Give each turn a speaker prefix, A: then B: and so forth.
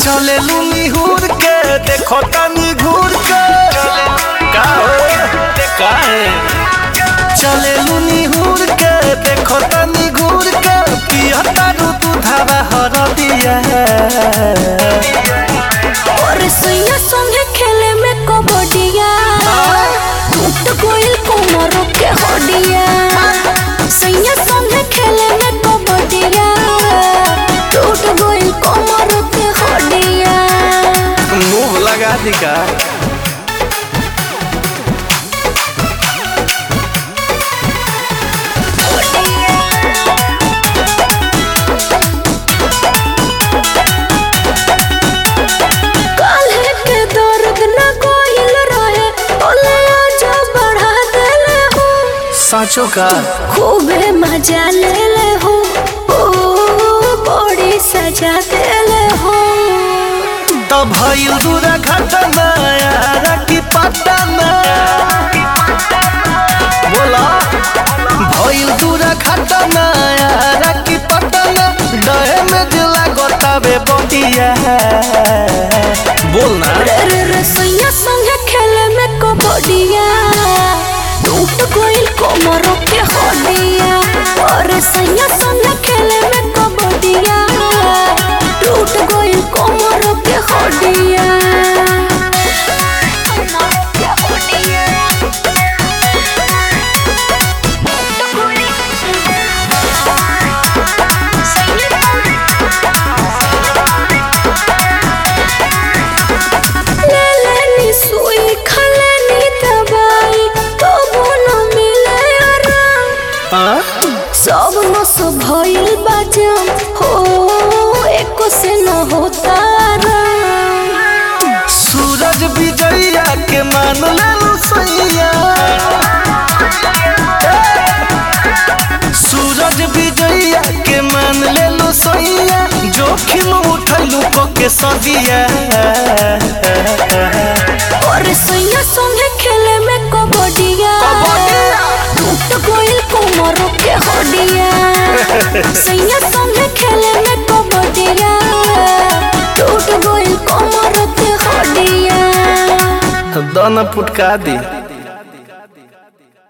A: चले लूनी हुर के देखो तनी घूर के का हो का है चले लूनी हुर के देखो तनी घूर के पिया तारू तू धावा हर दिया
B: और सैया संगे खेले में कबड्डिया टूट गइल कोमर के हड्डिया सैया संगे खेले में कबड्डिया टूट गइल कोमर के हड्डिया
A: मुंह लगा दी का
B: काल्हे के दर्द न गइल रहे ओले आज बढ़ा देले हो
A: साँचो का
B: खूबे मजा ले ले हो ओ बड़ी सजा देले हो
A: तो भइल दूरा घटना यारा की पटना बोला भइल दूरा घटना यारा की पटना डहे में दिला गोताबे बटिया बोलना
B: रे रे रे सैया संगे खेले में कबड्डिया टूट गइल कोमर के हड्डिया और सैया संगे खेले में कबड्डिया टूट गइल कोमर के हड्डिया ले लेनी सुई खलेनी दवाई तबो न मिले आराम
A: हाँ?
B: सब नस भइल बाजम हो एको से न होता आराम
A: सूरज विजया के मान ले सैया सूरज विजया के मान ले लो सैया जोखिम उठैलू को के सदिया
B: और सैया संगे खेले में कबड्डिया टूट गइल कोमर के हड्डिया सैया संगे खेले में कबड्डिया टूट गइल कोमर के हड्डिया
A: दाना पुटका दी